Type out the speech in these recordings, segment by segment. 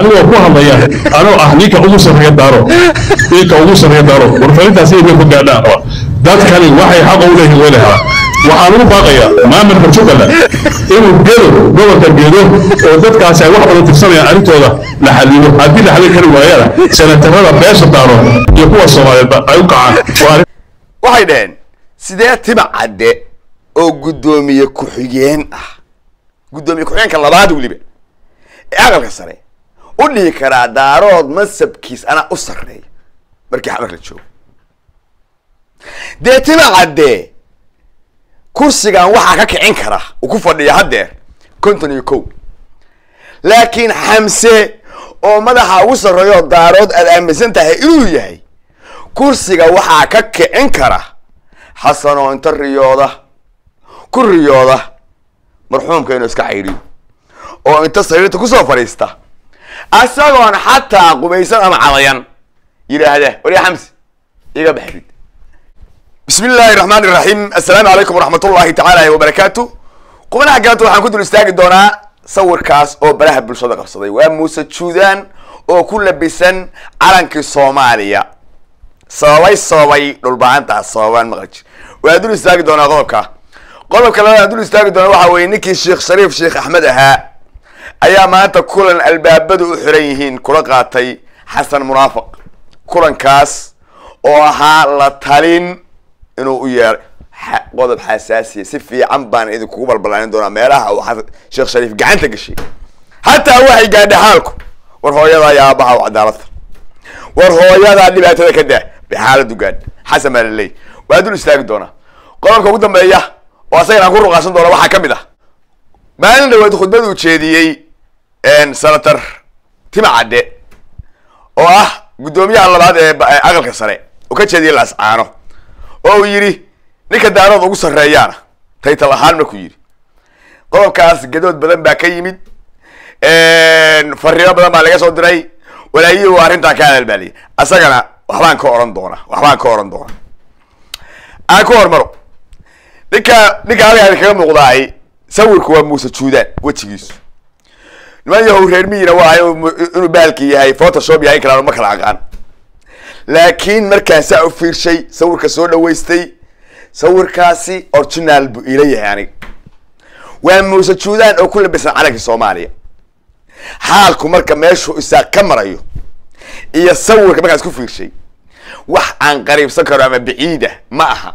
anigoo ku hadlaya anoo ah ninka ugu sarreeya daaro ninka ugu sarreeya daaro warfarintaasi inay ku gaadhaan raba dadkani waxay xaqa u leeyihiin way lahaa waxaan ugu baaqayaa maamulka jubbaland inuu gedo gobolka gedo oo dadkaasi ay wax badan tirsanayaan arrintooda la xalilo haddii la xalin kari waayana senatarada beesha daaro iyo kuwa soomaaliyeedba ay u kacaan waa arrin waxay dhaheen sidee tima cadde oo guddoomiye ku-xigeen ah guddoomiye ku-xigeenka labaad weliba ee aqalka sare u dhihi karaa daarood mansabkiis anaa u sarreeya markii xamar la joogo dee tima cadde kursigan waxaa ka kicin kara uu ku fadhiya haddeer konton iyo kow laakiin xamse oo madaxa ugu sarreeyo daarood aad aaminsan tahay inuu yahay kursiga waxaa ka kicin kara xasan oo inta riyooda ku riyooda marxuumka inuu iska cayriyo oo inta sariirta kusoo fadhiista asagoon xataa qubaysan ama cadayan yidhaahda warya xamsi iga baxrid bismi illaahi raxmaan iraxiim assalaamu calaykum waraxmat ullahi tacaala wabarakaatu qubanaha galanta waxaan ku dul istaagi doonaa sawirkaas oo baraha bulshada qabsaday waa muuse juudaan oo ku labisan calankii soomaaliya sababay sababay dhulba-aantaas sababaan maqlij waa dul istaagi doonaa qodobka qodobka labaad aan dul istaagi doona waxa weye ninkii sheekh shariif sheekh axmed ahaa ayaa maanta kulan albaabadu u xiran yihiin kula qaatay xasan munaafiq kulankaas oo ahaa la talin inuu u yeer qodob xasaasiya si fiican baan idinkugu balbalaanin doonaa meelaha uu xasan sheekh shariif gacanta gashay hataa waxay gaadha xaalku war hooyadaa iyo aabaha u cadaaladda war hooyadaa dhibaatada ka daa bay xaaladu gaadha xasan baa laleey waa dul istaagi doonaa qodobka ugu dambeeya oo asagana aan ku ruqaasan doona waxaa ka mid ah maalin dhaweed khudbad uu jeediyey senator tima cadde oo ah guddoomiyaha labaad ee aqalka sare oo ka jeediyay laascaano oo uu yidhi ninka daarood ugu sarreeyaana taytal ahaan markuu yidhi qodobkaas gadood badan baa ka yimid fariimo badan baa laga soo diray walaayihi waa arrintaa ka hadal baaliyay asagana waxbaan ka oran doona waxbaan ka oran doona aan ku hormaro ninka ninka halkaa kaga muuqdaay sawirku waa muuse juudaan wejigiisu niman yahow reer miyina waa inuu bahalki yahay photoshop yahay kalaan ma kala aqaan laakiin markaan saa u fiirshay sawirka soo dhaweystay sawirkaasi original buu ila yahay aniga waa muuse juudaan oo ku labisan calankii soomaaliya xaalku marka meeshuu isaa ka marayo iyo sawirka markaan isku fiirshay wax aan qariibsan karo ama baciida ma aha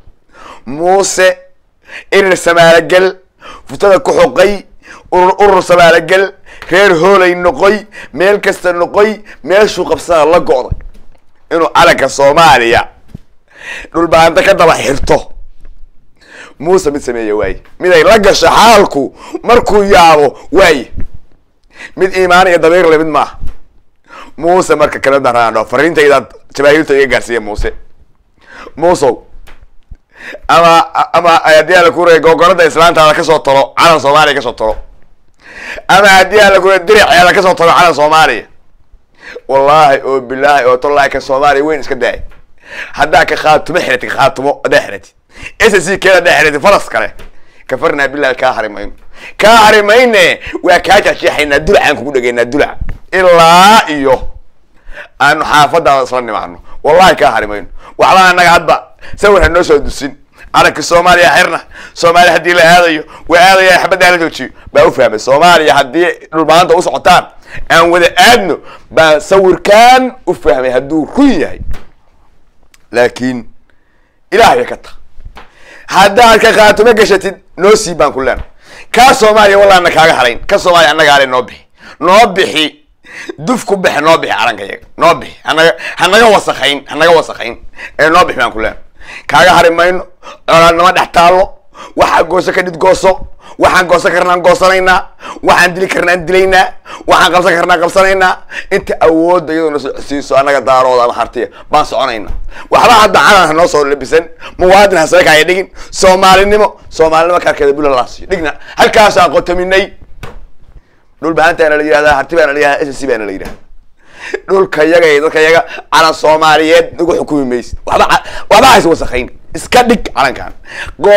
muuse irir samaalogel futada ku xoqay urur urur samaalogel reer hoolay noqoy meel kasta noqoy meeshuu qabsada la go'day inuu calanka soomaaliya dhulbaanta ka daba xirto muuse mid sameeya waaye mid ay la gasho xaalku markuu yaabo waaye mid iimaan iyo dabiirle mid maaha muuse marka kala daraandho fariintaydaad jabaahiirta iga gaarsiiya muuse muusow ama ama haddii ala kuray googorada islaantaada kasoo talo calan soomaaliya kasoo talo ama haddii ala kuray diriceeda kasoo talo calan soomaaliya wallaahi oo bilaahi oo tallaahi ka soomaaliya weyn iska daay haddaa ka khaatumo xiratid khaatumo haddaa xiratid s c keeda haddaa xiratid faras kale kafarnaa bilahi kaa hari mayno kaa hari mayne waa kaa jasheexaynaa dulacaan kugu dhegaynaa dulac ilaa iyo aanu xaafadaada isla nimaano wallahi kaa hari mayno waxba anaga hadba sawir ha noo soo dusin calanka soomaaliya xirna soomaaliya haddii la aadayo waa aadaya xabaddaa la joojiyo baa u fahmay soomaaliya haddii dhulmaanta u socotaan aan wada aadno baa sawirkaan u fahmay hadduu run yahay laakiin ilaahay ka ta haddaad ka khaatumo gashatid noo sii baan ku leena kaa soomaaliya wallaana kaaga harayn ka soomaaliya annaga ale noo bixi noo bixi duf ku bexe noo bixi calanka yaga noo bixi hanaga hanaga wasakayn hanaga wasakayn ee noo bixi baan ku leena kaaga hari mayno colaadnama dhex taallo waxaa gooso ka dhid gooso waxaan goosan karnaan goosanaynaa waxaan dili karnaan dilaynaa waxaan qabsan karnaan qabsanaynaa inta awoodda iyadoo na socodsiiso annaga daarooda ama hartiya baan soconaynaa waxba hadda calan ha noo soo labisan muwaadin hasaka haya dhigin soomaalinimo soomaalinimo kaarkeeda bula laasiyo dhigna halkaasaan qotaminay dhul bahantaana la yihahdaa harti baana la yihahdaa s c baana la yihahdaa dhulka yaga iyo dadka yaga calan soomaaliyeed nagu xukumi maysid waxba waxba hays wasakayn iska dhig calankan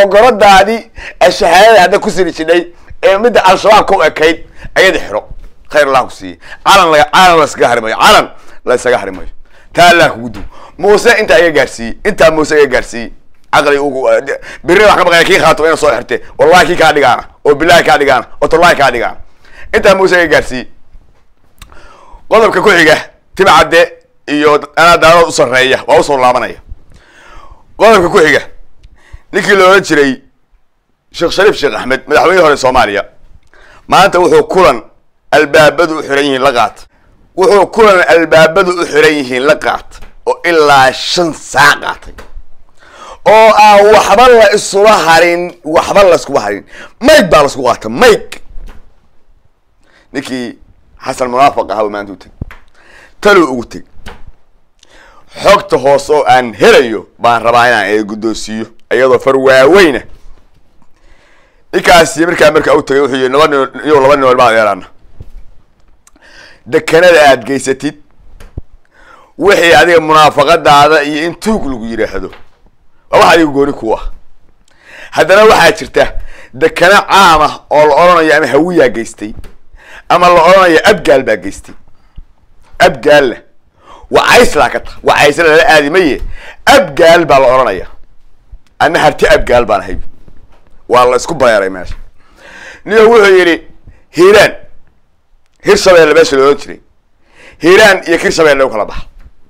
googoradaadii shahaadada hadda ku siri jidhay ee midda al-shabaab ka u ekayd ayada xiro khayr allah ku siiye calan laga calan la iskaga harimayo calan la isaga harimayo taa allah kugu duw muuse intaa iga gaarsiiyey intaa muuse iga gaarsiiyey caqli ugu birri wax ka baqaya kii khaato ina soo xirte wallahi kii kaa dhigaana oo bilahi kaa dhigaana oo tallahi kaa dhigaana intaa muuse iga gaarsiiyey qodobka ku xiga timcadde iyo anaa daalood u sarreeya waa usoo laabanaya qodobka ku xiga ninkii la odhan jiray sheekh shariif sheekh axmed madaxweynihii hore soomaaliya maanta wuxuu kulan albaabadu u xiran yihiin la qaat wuxuu kulan albaabadu u xiran yihiin la qaat oo ilaa shan saac qaatay oo aan waxba la isula harin waxba la iskuba harin mayg baa la isku qaata mayg ninkii xasan munaafiq ahaa maanta u teg taluu ugu teg xogta hoose oo aan helayo baan rabaa inaan ee guddoonsiiyo iyadoo far waaweyna ninkaasi markaa markaa u tagay wuxuu yihi laba nin iyo laba nin walbaan yeelana dekanada aad geysatid wixii adiga munaafaqadaada iyo in tuug lagu yidhaahdo waa wax adiga gooni ku ah haddana waxaa jirta dekano caam ah oo la odhanayo ama hawiyaa geystay ama la odhanayo abgaal baa geystay abgaalla wacayslaa ka ta wacaysla lala aadi maye abgaal baa la odhanaya ana harti abgaal baan ahay waa la isku bareeray meesha niyo wuxuu yidhi hiiraan hir shabeelle meesha la odhan jiray hiiraan iyo kir shabeelle u kala baxa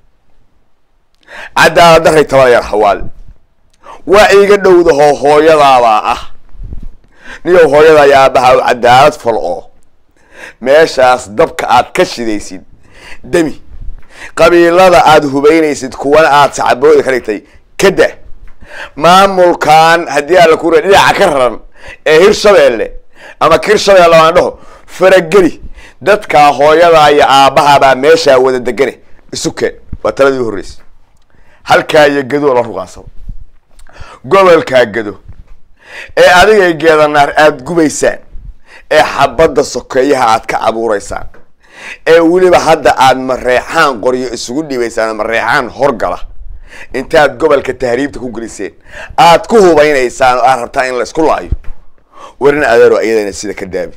cadaalad daray tabaryar hawaal waa iiga dhowdahoo hooyadaabaa ah niyow hooyada iyo aabaha u cadaalad fal oo meeshaas dabka aad ka shidaysid demi qabiilada aad hubaynaysid kuwana aad sacabooda ka dhigtay kada maamulkan haddii alla ku dhinaca ka raran ee hir shabeelle ama kir shabeelle aan dhaho farageli dadkaa hooyadaa iyo aabbahabaa meeshaa wada degane isukeen waa taladii u horreysay halkaa iyo gadoo la ruqaansado gobolkaa gado ee adigay geedanaar aada gubaysaan ee xabadda sokeeyaha aad ka abuureysaan ee weliba hadda aad mareexaan qoryo isugu dhibaysaan mareexaan horgala intaad gobolka tahriibta ku geliseen aad ku hubaynaysaan oo aad rabtaan in la isku laayo warin adeero iyadana sida ka daabi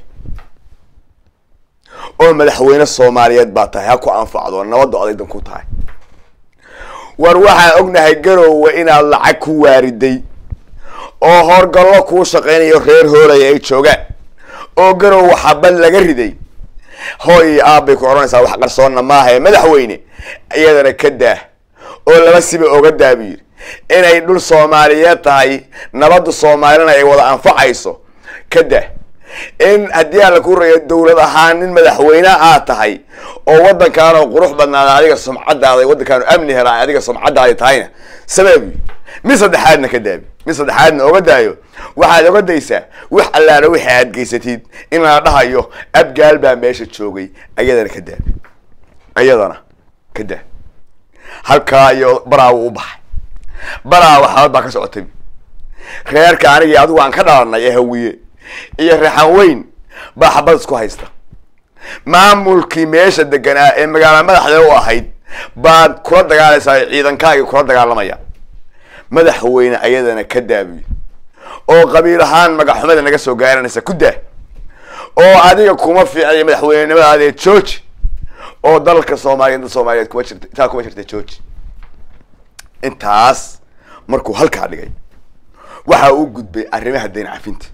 oo madaxweyne soomaaliyeed baa tahay ha ku anfacdo nabadda odaydan ku tahay war waxaan ognahay garoowe inaad lacag ku waariday oo horgallo kuu shaqaynayo reer hoolaya ay joogaan oo garoowe xabad laga riday hooy iyo aabbay ku odhanaysaa wax qarsoonna maaha ee madaxweyne iyadana ka daah oo laba siba oga daabiyir inay dhul soomaaliyeed tahay nabadda soomaalina ay wada anfacayso ka dah in haddii aan la ku rayo dowlad ahaan nin madaxweyne aad tahay oo waddankaan oo qurux badnaada adiga sumcadaada waddankaan amni helaa adiga sumcadaadi tahayna sababi mid saddexaadna ka daabi mid saddexaadna oga daayo waxaad oga daysaa wax allaana wixii aad geysatid in la dhahayo abgaal baa meesha joogay ayadana ka daabi ayadana ka daa halkaa iyo baraawu u baxay baraawa xabad baa ka socotay reerka anigii adigu aan ka dhalanay ee hawiye iyo reexan weyn baa xabad isku haysta maamulkii meesha deganaa ee magaala madaxda u ahayd baad kula dagaalaysaa ciidankaagii kula dagaalamaya madaxweyne ayadana ka daabiyo oo qabiil ahaan magaxxumada naga soo gaaranaysa ku daa oo adiga kuma fiicnay madaxweynenimadaadee georgi oo dalka soomaaliya dad soomaaliyeed kuma jirta intaa kuma jirta georgi intaas markuu halkaa dhigay waxa uu gudbay arrimaha dayn cafinta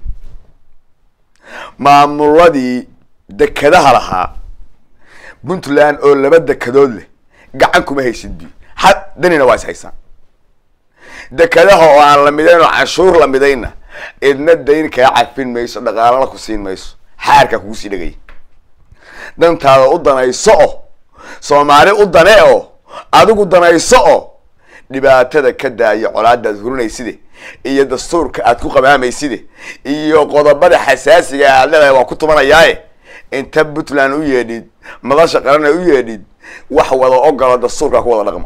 maamuladii dekadaha lahaa puntland oo laba dekadood leh gacan kuma haysid bi ha danina waa is haysaan dekadaha oo aan la midayn oo canshuur la midayna idna dayn kaa cafin mayso dhaqaalana ku siin mayso xaarkaa kugu sii dhegaya dantaada u danayso o soomaali u dane o adigu danayso o dhibaatada ka daaya colaadaad hurinayside iyo dastuurka aad ku qabaamayside iyo qodobada xasaasiga aad leedahay waa ku tumanayaaye inta puntland u yeedhid madasha qarana u yeedhid wax wada ogolo dastuurkaa ku wada dhaqma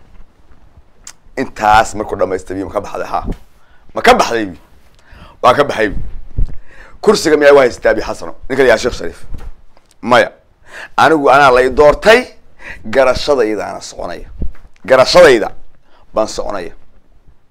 intaas markuu dhamaystay bi ma ka baxday ha ma ka baxday bi waa ka baxay bi kursiga miyaa waa haystaa bi xasano ninka yaa sheekh shariif maya anigu anaa lay doortay garashadayda ana soconaya garashadayda baan soconaya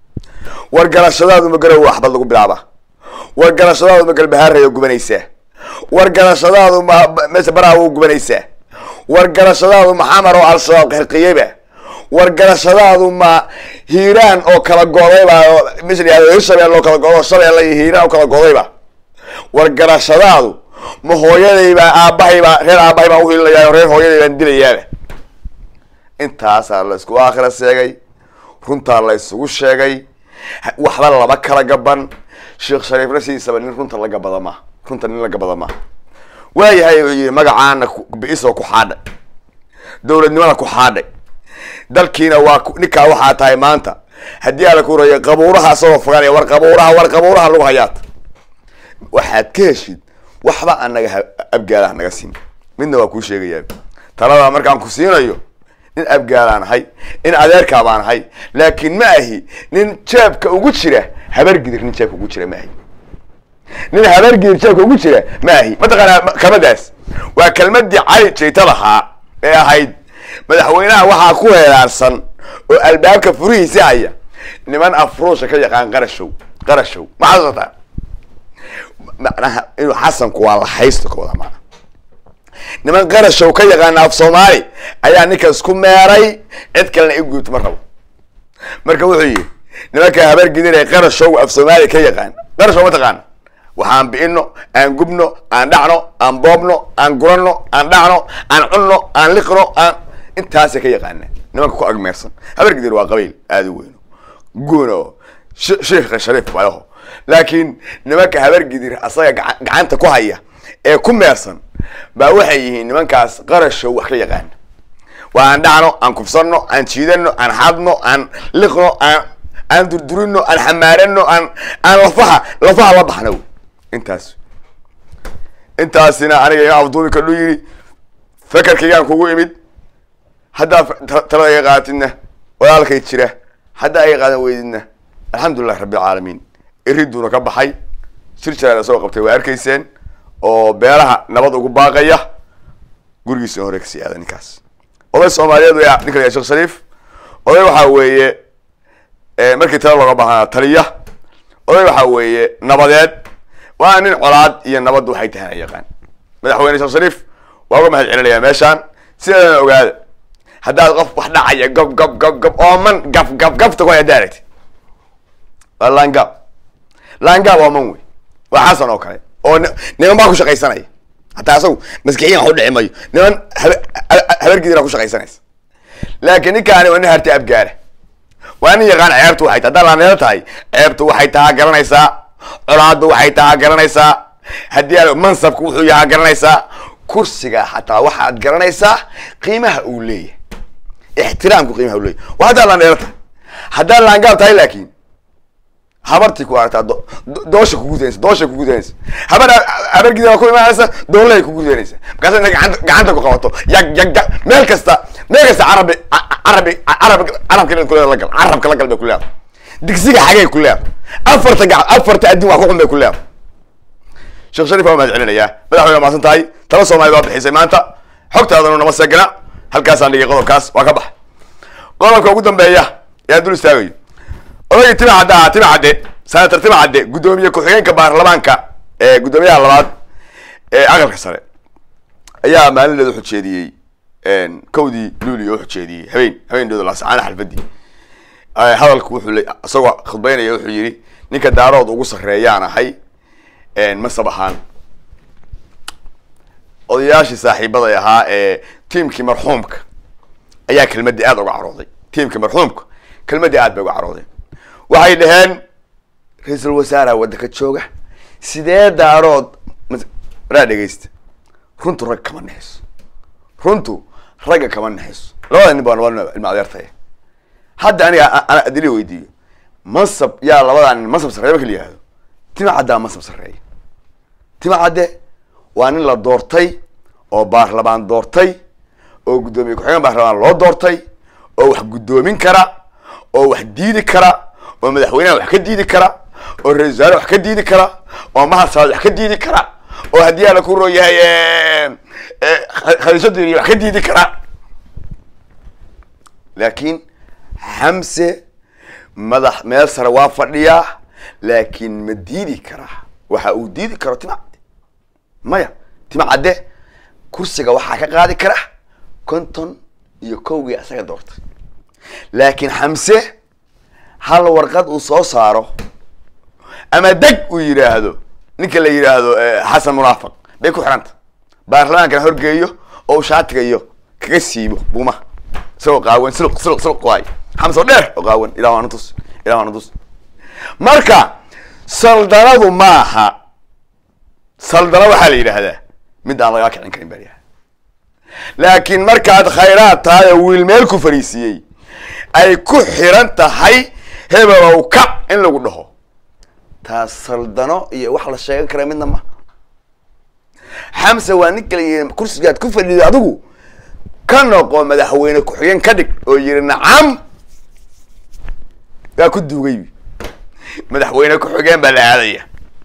war garashadaadu ma garow waxbad lagu bilaaba war garashadaadu ma galbahaaraya gubanaysaa wargarashadaadu ma meesha baraha u gubanaysaa wargarashadaadu maxamar oo al-shabaab xirqiyeyba wargarashadaadu ma hiiraan oo kala godayba oo meesha la yihahdo hirshabeel oo kala godo shabeelle iyo hiiraan oo kala godayba wargarashadaadu ma hooyadaybaa aabbahaybaa reer aabbahay baan uhilinaya reer hooyaday baan dilayaaba intaasaa la isku aakhira sheegay runtaa la isugu sheegay waxba laba kala gaban sheekh shariifna sidiisaba nin runta la gabada maaha runta nin la gabada maaha waayahay uu yihi magacaana bi-isoo ku xaadhay dowladnimada ku xaadhay dalkiina waa ninkaa waxaa tahay maanta haddii ala ku raya qabuuraha asagoo fogaanaya war qabuuraha war qabuuraha lagu hayaata waxaad ka heshid waxba anaga abgaalaha naga siin midna waa kuu sheegayaa taladaa markaan ku siinayo nin abgaalaan ahay nin adeerkaa baan ahay laakiin ma ahi nin jeebka ugu jira habargidir nin jeebka ugu jira ma ahi nin habargidir jeebka ugu jira ma ahi mataqaanaa kelmadaas waa kelmadii cali jayta lahaa ee ahayd madaxweynaha waxaa ku heeraarsan oo albaabka furihiisi haya niman afruusha ka yaqaan qarashow qarashow ma xasuusataa macnaha inuu xasanku waa la haysto ka wada maana niman qarashow ka yaqaana af soomaali ayaa ninkaas ku meeray cid kalena i guubto ma rabo marka wuxuu yihi nimanka habargidinay qarashow af soomaali ka yaqaan qarashow ma taqaana waxaan bi'ino aan gubno aan dhacno aan boobno aan gurano aan dhacno aan cunno aan liqno aan intaasay ka yaqaana nimanka ku agmeersan habargidir waa qabiil aada u weyno guuno sheikha shariif waayaho laakiin nimanka habargidir asaga gaca- gacanta ku haya ee ku meersan baa waxay yihiin nimankaas qarashow wax ka yaqaana waa aan dhacno aan kufsano aan jiidano aan xadno aan liqno aan aan durdurino aan xamaarano aan aan lafaha lafaha la baxno wey intaas intaasina aniga ima afduubi kadhu yidhi fakarkaygaan kugu imid haddaa ta- talada iga qaatidna walaalkay jira haddaa iga qaadan weydidna alxamdulilahi rabbi alcaalamiin iriduuna ka baxay shir jaraada soo qabtay waa arkayseen oo beelaha nabad ugu baaqaya gurigiisa hore kasii aada ninkaas oday soomaaliyeed wey ninka la yahay sheekh shariif oday waxaa weeye eh, markii tala looga baahnaa taliya oday waxaa weeye nabadeed waa nin colaad iyo nabaddu waxay tahay aan yaqaan madaxweyne sheekh shariif waa uga mahad celinayaa meeshaan sideedana ogaada haddaad qof wax dhacaya gob gob gob gob ooman gaf gaf gafta ku hay haddaa aragtid waa laangaab laangaab ooman wey waa xasan oo kale oo ni- niman baa ku shaqaysanaya hataa asagu maskixiyan wax u dhici mayo niman habe- ha- habargidira ku shaqaysanaysa laakiin ninkaani waa nin harti abgaara waa nin yaqaan ceebtu waxay tahay haddaa laaneelo tahay ceebtu waxay tahaa garanaysaa colaaddu waxay tahaa garanaysaa haddii aad mansabku wuxuu yahaa garanaysaa kursiga xataa waxaad garanaysaa qiimaha uu leeyahay ixtiraamku qiimaha uu leeyahay waa haddaa laaneelo tahay haddaa laangaab tahay laakiin habartii ku aragtaa do- do- doosha kugudanaysa doosha kugudanaysa habar habargida waa ku imaanaysa doonlahay kugudanaysa markaasa inta gacanta gacanta ku qabato yag yag yag meel kasta meel kasta carabi ca- carabi carab carabka inaad kuleeda la gal carabka la gal bay ku leedahay digsiga xagay ku leedahay afarta gacan afarta adin wax ku xun bay ku leedahay sheekh shariif waa mahad celinayaa madaxweyne maasan tahay tala soomaalida waa bixisay maanta xogtaadanu nama seegana halkaasaan dhigay qodobkaas waa ka bax qodobka ugu dambeeya yaa dul istaagayo odagii tima cadde ahaa tima cadde senator tima cadde guddoomiye ku-xigeenka baarlamaanka ee guddoomiyaha labaad ee aqalka sare ayaa maalinleeda xujeediyey kowdii luulio u xujeediyey habeen habeendeedu laascaana xalfadii Eh, hadalku wuxuu le isagoo khudbeynaya wuxuu yidhi ninka daarood ugu sarreeyaan ahay masab ahaan odayaashii saaxiibaday ahaa ee tiimkii marxuumka ayaa kelmadii aad uga carooday tiimkii marxuumka kelmadii aad bay uga caroodeen waxay dhaheen ra-iisul wasaaraha waddanka jooga sidee daarood mas- waraa dhegeysta runtu rag kama nexeyso runtu ragga kama nexeyso labada nin baa laba ilma adeertaya hadda aniga a- ana adili weydiiyo mansab yaa labadaa nin mansab sarreeya marka la yihahdo tima caddaa mansab sarreeya tima cadde waa nin la doortay oo baarlamaan doortay oo guddoomiye ku-xigeen baarlamaan loo doortay oo wax guddoomin kara oo wax diidi kara oo madaxweynaha wax ka diidi kara oo ra-isul wasaare wax ka diidi kara oo mahadsaad wax ka diidi kara oo haddii ala ku roo yahay khadiijo diiriye wax ka diidi kara laakiin xamse madax meel sare waa fadhiyaa laakiin ma diidi karaa waxa uu diidi karo tima cadde maya timcadde kursiga waxaa ka qaadi kara konton iyo kowgii asaga doortay laakiin xamse hal warqad uu soo saaro ama deg uu yidhaahdo ninka la yidhaahdo xasan munaafiq bay ku xidhanta baarlamaankana horgeeyo oo shaatiga iyo kaga siibo buumaha isagoo qaawan siluq siluq siluq waay xamse oo dheer oo qaawan ilah waana tus ilah waana tus marka saldanadu maaha saldana waxaa la yidhaahdaa mid aan lagaa kicin karin baa layaha laakiin markaad khayraad tahay oo wiil meel ku fariisiiyey ay ku xiran tahay hebelow kac in lagu dhaho taas saldano iyo wax la sheegan kara midna ma xamse waa ninka la yidhi kursigaad ku fadhido adigu ka noqo madaxweyne ku-xigeen ka dhig oo yidhi nacam waa ku duugay madaxweyne ku-xigeen baa la aadaya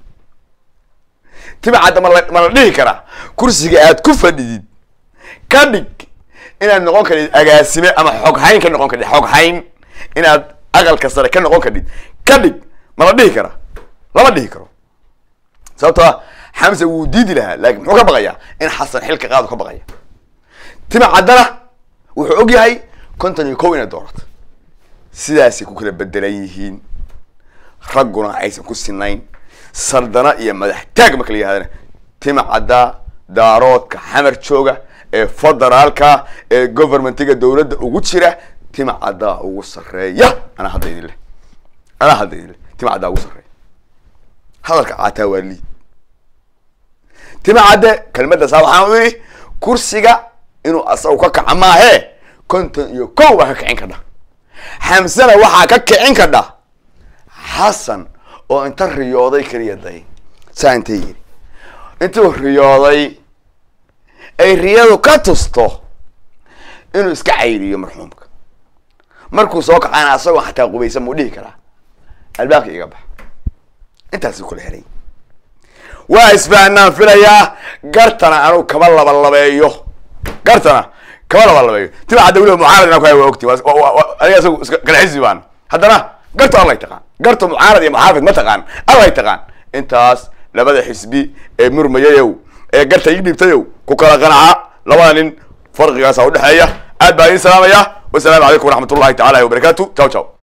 timcadda mala ma la dhihi karaa kursiga aad ku fadhidid ka dhig inaad noqon kadhid agaasime ama xoghayn ka noqon kadhid xoghayn inaad aqalka sare ka noqon kadhid ka dhig ma la dhihi karaa lama dhihi karo sababtoo ah xamse wuu diidi lahaa laakiin muxuu ka baqayaa in xasan xilka qaadu ka baqaya timcaddana wuxuu og yahay konton iyo kow inay doorato sidaasay ku kala bedelan yihiin ragguna aysan ku sinayn saldana iyo madax taag marka la yihahdana timcadda daaroodka xamar jooga ee federaalka ee governmentiga dowladda ugu jira timcaddaa ugu sarreeya anaa hadda idin leh anaa hadda idin leh timcaddaa ugu sarreeya hadalka caataa waa liid timcadde kelmaddaasa waxaan u yidhi kursiga inuu asagu ka kaca maahee konton iyo kow baa ka kicin kadha xamsena waxaa ka kicin kadha xasan oo inta riyooday keliya day saa intay yidhi intuu riyooday ay riyadu ka tusto inuu iska cayriyo marxuumka markuu soo kacana asagoo xataa qubaysan muu dhihi karaa albaabka iga bax intaasuu kula helay waa isfahanaan filayaa gartana anuu kama labalabeeyo gartana kama labalabeeyo timcadda weliba mucaarad inaan ku hay waa ogti aniga isagu iska galxisi baan haddana garto allay taqaan garto mucaarad iyo muxaafid ma taqaan allay taqaan intaas labada xisbi ee murmayayow ee garta ii dhiibtayow ku kala qanaca labada nin farqigaasa udhexeeya aad baa idin salaamaya wasalaamu calaykum waraxmat ullahi tacaala wabarakaatu ciao ciao